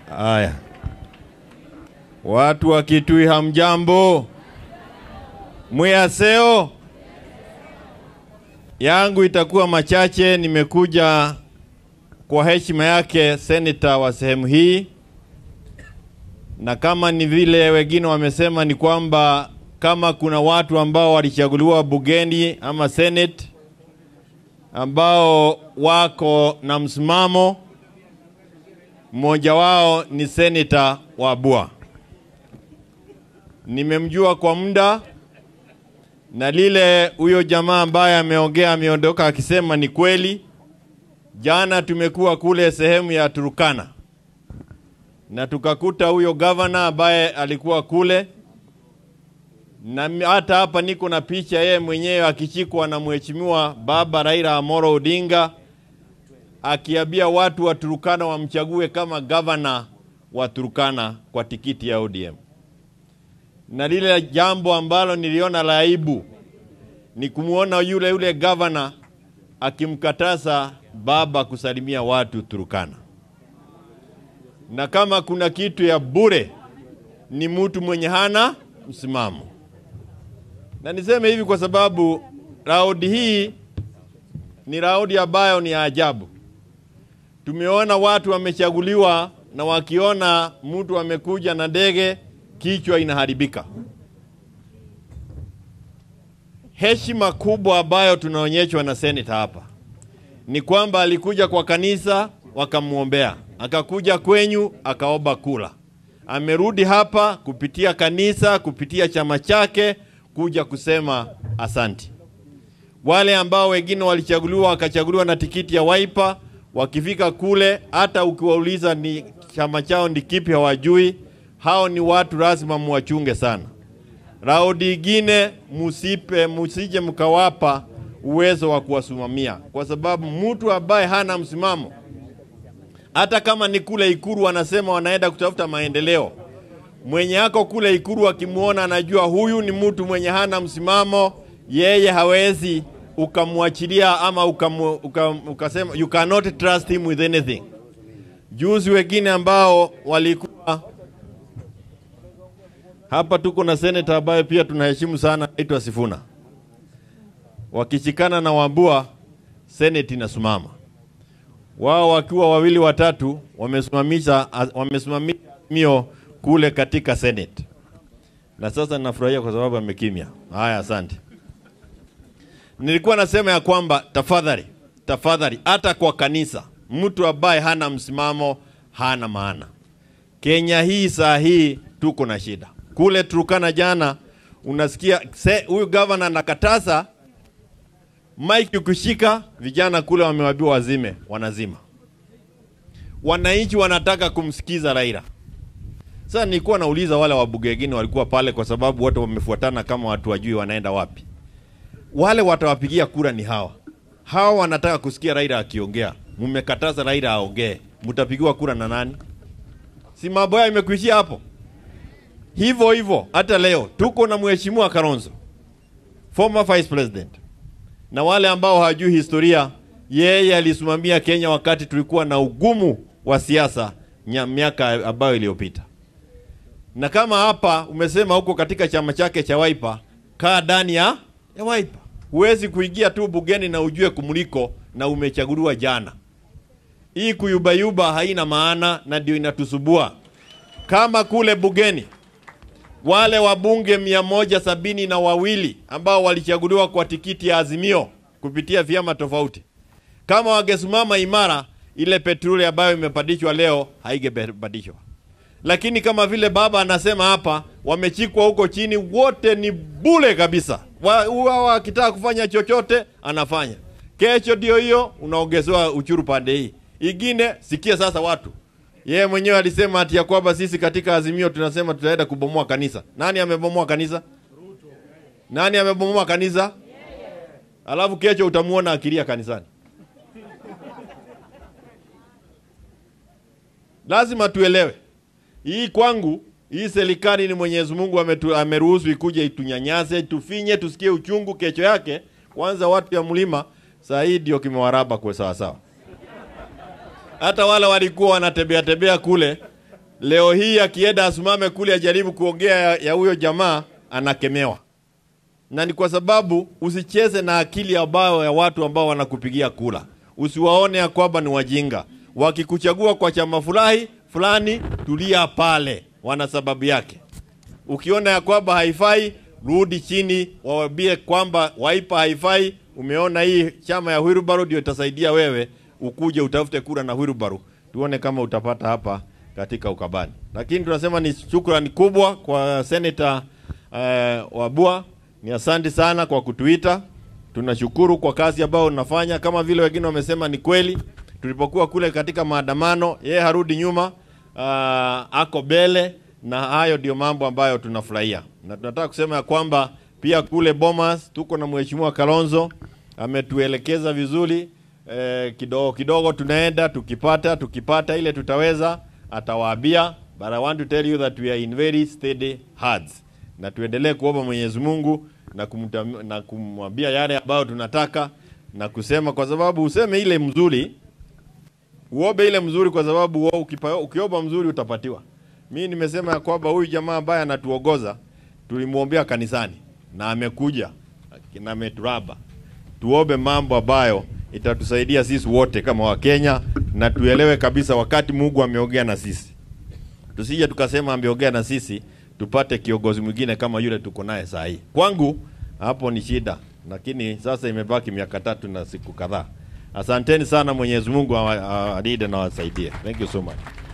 Haya, watu wa Kitui hamjambo, mwiyaseo yangu itakuwa machache. Nimekuja kwa heshima yake seneta wa sehemu hii, na kama ni vile wengine wamesema, ni kwamba kama kuna watu ambao walichaguliwa bungeni ama senate ambao wako na msimamo, mmoja wao ni seneta Wabua. Nimemjua kwa muda na lile huyo jamaa ambaye ameongea ameondoka akisema ni kweli. Jana tumekuwa kule sehemu ya Turukana na tukakuta huyo gavana ambaye alikuwa kule, na hata hapa niko na picha yeye mwenyewe akichikwa na mheshimiwa baba Raila Amolo Odinga akiambia watu wa Turukana wamchague kama gavana wa Turukana kwa tikiti ya ODM. Na lile jambo ambalo niliona la aibu ni kumwona yule yule gavana akimkataza baba kusalimia watu Turukana. Na kama kuna kitu ya bure ni mtu mwenye hana msimamo. Na niseme hivi kwa sababu raundi hii ni raundi ambayo ni ya ajabu. Tumeona watu wamechaguliwa na wakiona mtu amekuja na ndege kichwa inaharibika. Heshima kubwa ambayo tunaonyeshwa na seneta hapa ni kwamba alikuja kwa kanisa wakamwombea, akakuja kwenyu akaomba kula, amerudi hapa kupitia kanisa, kupitia chama chake kuja kusema asanti. Wale ambao wengine walichaguliwa wakachaguliwa na tikiti ya Wiper, wakifika kule, hata ukiwauliza ni chama chao ni kipi hawajui. Hao ni watu lazima muwachunge sana. Raundi ingine musipe, musije mkawapa uwezo wa kuwasimamia, kwa sababu mtu ambaye hana msimamo, hata kama ni kule Ikuru wanasema wanaenda kutafuta maendeleo, mwenye ako kule Ikuru akimwona anajua huyu ni mtu mwenye hana msimamo, yeye hawezi ukamwachilia ama ukamu, ukam, ukasema you cannot trust him with anything. Juzi wengine ambao walikuwa hapa, tuko na seneta ambaye pia tunaheshimu sana, anaitwa Sifuna, wakishikana na Wambua, seneti inasimama wao wakiwa wawili watatu, wamesimamisha wamesimamisha mio kule katika senate, na sasa nafurahia kwa sababu amekimya. Haya, asante. Nilikuwa nasema ya kwamba tafadhali, tafadhali, hata kwa kanisa, mtu ambaye hana msimamo hana maana. Kenya hii saa hii tuko na shida. Kule Turukana jana unasikia huyu gavana anakataza mike ukishika, vijana kule wamewaambiwa wazime, wanazima. Wananchi wanataka kumsikiza Raila. Sasa nilikuwa nauliza wale wabunge wengine walikuwa pale, kwa sababu wote wamefuatana kama watu wajui wanaenda wapi. Wale watawapigia kura ni hawa hawa, wanataka kusikia Raila akiongea. Mmekataza Raila aongee, mtapigiwa kura na nani? Si mambo yao imekuishia hapo. Hivyo hivyo hata leo tuko na mheshimiwa Kalonzo, former vice president, na wale ambao hawajui historia, yeye alisimamia Kenya wakati tulikuwa na ugumu wa siasa miaka ambayo iliyopita. Na kama hapa umesema huko katika chama chake cha Wiper, kaa ndani ya ya Wiper. Huwezi kuingia tu bungeni na ujue kumuliko na umechaguliwa jana. Hii kuyubayuba haina maana na ndio inatusubua. Kama kule bungeni wale wabunge mia moja sabini na wawili ambao walichaguliwa kwa tikiti ya Azimio kupitia vyama tofauti, kama wangesimama imara, ile petroli ambayo imepandishwa leo haigebadilishwa. Lakini kama vile baba anasema hapa, wamechikwa huko chini, wote ni bule kabisa. Wao akitaka kufanya chochote anafanya. Kesho ndio hiyo unaongezewa uchuru pande hii ingine. Sikia sasa, watu yeye mwenyewe alisema ati ya kwamba sisi katika Azimio tunasema tutaenda kubomoa kanisa. Nani amebomoa kanisa? Nani amebomoa kanisa? Alafu kesho utamuona akilia kanisani. Lazima tuelewe hii kwangu, hii serikali ni Mwenyezi Mungu ameruhusu ikuje itunyanyase, tufinye, tusikie uchungu. Kesho yake kwanza watu ya mlima saa hii ndio kimewaraba kwa sawa sawa. Hata wale walikuwa wanatembea tembea kule leo hii akienda asimame kule ajaribu kuongea ya- ya huyo jamaa anakemewa, na ni kwa sababu usicheze na akili ambayo ya watu ambao wanakupigia kula. Usiwaone ya kwamba ni wajinga. Wakikuchagua kwa chama fulani fulani, tulia pale, wana sababu yake. Ukiona ya kwamba haifai, rudi chini, waambie kwamba Wiper haifai. Umeona hii chama ya Wilbaru ndio itasaidia wewe, ukuje utafute kura na Wilbaru, tuone kama utapata hapa katika Ukabani. Lakini tunasema ni shukrani kubwa kwa Senator eh, Wabua, ni asante sana kwa kutuita. Tunashukuru kwa kazi ambayo unafanya, kama vile wengine wamesema, ni kweli. Tulipokuwa kule katika maandamano, yeye harudi nyuma, ah, ako mbele, na hayo ndio mambo ambayo tunafurahia, na tunataka kusema ya kwamba pia kule Bomas tuko na mheshimiwa Kalonzo ametuelekeza vizuri eh, kidogo kidogo tunaenda tukipata tukipata ile tutaweza atawaambia, but I want to tell you that we are in very steady hands, na tuendelee kuomba Mwenyezi Mungu na kumtam, na kumwambia yale ambayo tunataka na kusema, kwa sababu useme ile mzuri uombe ile mzuri, kwa sababu wewe ukipa- ukiomba mzuri utapatiwa. Mi nimesema ya kwamba huyu jamaa ambaye anatuongoza tulimwombea kanisani na amekuja na ameturaba. Tuombe mambo ambayo itatusaidia sisi wote kama Wakenya, na tuelewe kabisa wakati Mungu ameongea na sisi, tusije tukasema ameongea na sisi tupate kiongozi mwingine kama yule tuko naye saa hii. Kwangu hapo ni shida, lakini sasa imebaki miaka tatu na siku kadhaa. Asanteni sana, Mwenyezi Mungu awa- awalinde na awasaidie. Thank you so much.